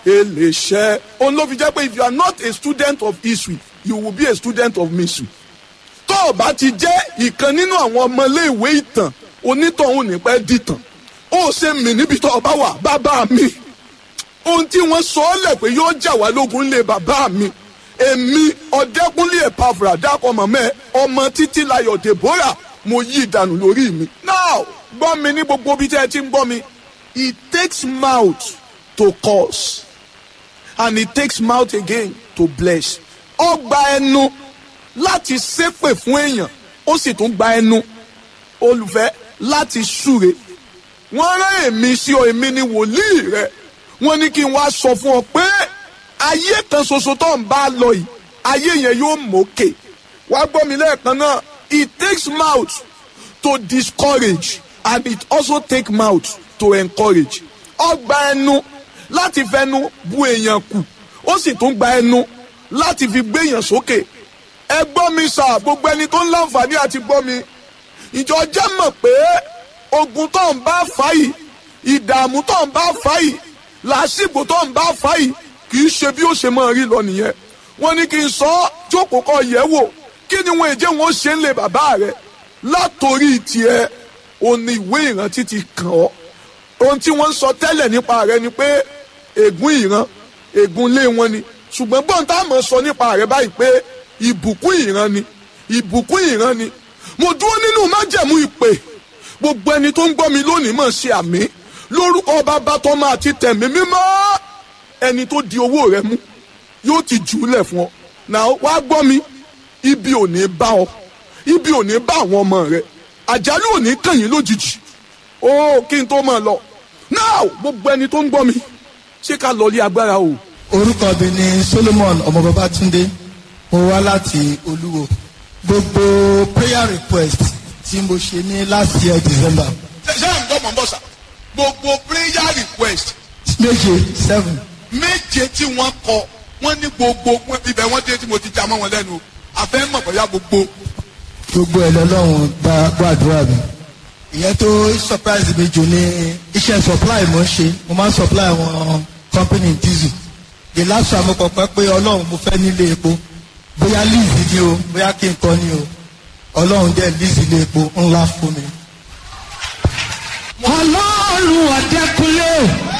eléṣẹ́ òun ló fi jẹ́ pé if you are not a student of history you will be a student of mystery tó o bá ti jẹ́ ìkan nínú àwọn ọmọléèwé ìtàn onítọ̀hún nípẹ́ dìtàn ó ṣe mí níbi tó o bá wà bàbá mi ohun tí wọ́n sọ ọ́ lẹ̀ pé yóò jà wá lógun lé bàbá mi èmi ọ̀dẹ́kúnlé ẹ̀pàfùrà dákọ̀ mọ̀mẹ́ ọmọ títí layọ̀ deborah mo yí ìdànù lórí mi. now gbọ́ mi ní gbogbo ibi tí ẹ ti ń gbọ́ mi it takes mouth to curse and it takes mouth again to bless. ó gba ẹnu láti ṣépè fún èèyàn ó sì tún gba ẹnu olùfẹ́ láti súre wọ́n rán èmi sí ọ èmi ni wòlíì rẹ wọ́n ní kí n wá sọ fún ọ pé ayé kan ṣoṣo tó ń bá lọ yìí ayé yẹn yóò mókè wá gbọ́ mi lẹ́ẹ̀kan náà it takes mouth to discourage and it also take mouth to encourage ó gba ẹnu láti fẹnu bu èèyàn kù ó sì tún gba ẹnu láti fi gbé èèyàn sókè ẹ gbọ́ mi sà gbogbo ẹni tó ń láǹfààní àti gbọ́ mi ìjọ jẹ́ mọ̀ pé ogun tó ń bá fà yìí ìdààmú tó ń bá fà yìí làásìgbò tó ń bá fà yìí kì í ṣe bí ó ṣe máa rí lọ nìyẹn wọ́n ní kí n sọ ọ́ jókòó kọ yẹ̀ wò kí ni wọn èjé wọn ṣe ń lè bàbá rẹ látòrí tiẹ̀ òní ìwé ìrántí ti kàn ọ́ ohun tí wọ́n ń sọ tẹ́lẹ̀ nípa rẹ ni pé ègún ìran ègún ilé wọn ni ṣùgbọ́n gbọ́n tá a mọ̀ sọ nípa rẹ báyìí pé ìbùkún ìran ni ìbùkún ìran ni mo dúró nínú májẹ̀mú ìpè gbogbo ẹni tó ń gbọ́ mi lónìí mọ̀ ṣe àmì lórúkọ bàbá tọ́mọ àti tẹ̀mí mímọ́ ẹni tó di owó rẹ mú yóò ti jù ú lẹ̀ fún ọ náà wá gbọ́ mi ibi ò ní bá ọ ibi ò ní bá àwọn ọmọ rẹ àjálù ò ní kàn yín lójijì ó kí n tó máa lọ náà gbogbo ẹni tó ń gbọ́ mi ṣé ká lọ lé agbára o. orúkọ mi ni solomon ọmọ babatunde mo wá láti olúwo gbogbo prayer request tí mo ṣe ní last year december ṣé ṣé àǹdọ́ mọ̀ ń bọ̀ sà gbogbo prayer request méje seven méje tí wọ́n kọ wọ́n ní gbogbo ibẹ̀ wọ́n dé tí mo ti já mọ́ wọn lẹ́nu àfẹ́ mọ̀ bóyá gbogbo. gbogbo ẹ̀ lọ́lọ́run gba gbàdúrà mi ìyẹn tó surprise mi jù ní iṣẹ́ supply mo ń ṣe mo máa ń supply àwọn company diesel the last time mo kọ̀ pé pé ọlọ́run mo fẹ́ nílé epo bóyá lease ni o bóyá kí n kọ́ ni o ọlọ́run jẹ́ lease ilé epo ńlá fún mi. ọlọ́run ọ̀dẹ́kunlé